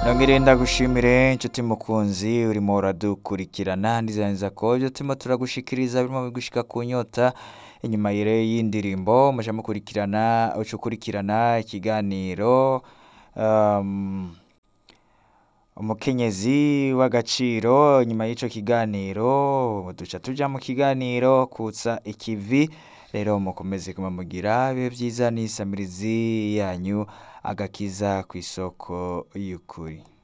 nongere ndagushimire inshuti mukunzi urimo uradukurikirana ndizaniza ko ibyo turimo turagushikiriza birimo bigushika ku nyota inyuma rero y'indirimbo muja mukurikirana uca ukurikirana ikiganiro um, umukenyezi w'agaciro nyuma y'ico kiganiro duca tuja mu kiganiro kutsa ikivi rero mukomeze kuma mugira ibihe vyiza n'isamirizi yanyu agakiza ku isoko y'ukuri